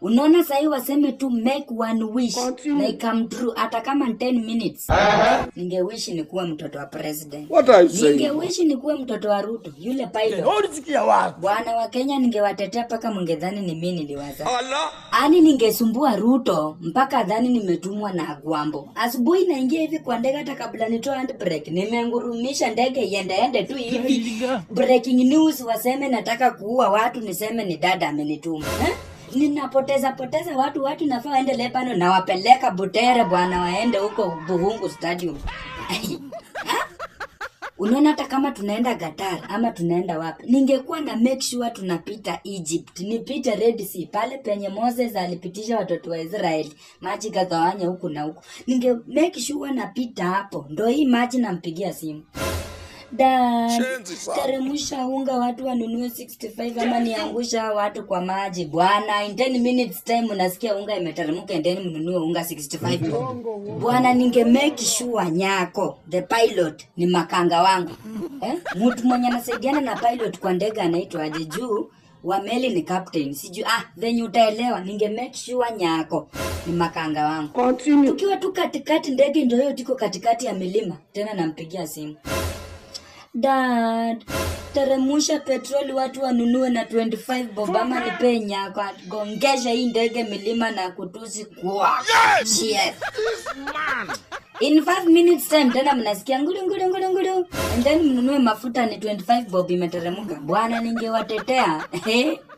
unaona sahii waseme tu make one wish na ikam true hata kama ni 10 minutes ningewishi nikuwe mtoto wa president What are you saying? ningewishi nikuwe mtoto wa ruto yule pilot ulisikia wapi bwana wa kenya ningewatetea mpaka mngedhani ni mi niliwaza Allah. ani ningesumbua ruto mpaka dhani nimetumwa na gwambo asubuhi naingia hivi kwa ndege hata kabla nitoa handbrake nimengurumisha ndege iendeende tu hivi breaking news waseme nataka kuua watu niseme ni dada amenituma eh? ninapoteza poteza watu watu nafaa waende lepano nawapeleka butere bwana waende huko buhungu stadium Ha? unaona hata kama tunaenda Qatar ama tunaenda wapi ningekuwa na make sure tunapita Egypt nipite Red Sea pale penye Moses alipitisha watoto wa Israeli maji kagawanya huku na huku ninge make sure napita hapo ndo hii maji nampigia simu Dad, Shenzi sana. teremsha unga watu wanunue 65 ama niangusha watu kwa maji bwana in 10 minutes time unasikia unga imeteremka endeni mnunue unga 65 bwana ninge make sure nyako the pilot ni makanga wangu eh? mtu mwenye anasaidiana na pilot kwa ndege anaitwa aje juu wa meli ni captain sijui ah venye utaelewa ninge make sure nyako ni makanga wangu tukiwa tu katikati ndege ndio hiyo tuko katikati ya milima tena nampigia simu dad teremusha petroli watu wanunue na 25 bob ama nipee nyako gongesha hii ndege milima na kutusi kwa Shit. in 5 minutes time tena mnasikia ngulu ngulu ngulu ngulu and then mnunue mafuta ni 25 bob imeteremuka bwana ningewatetea Eh,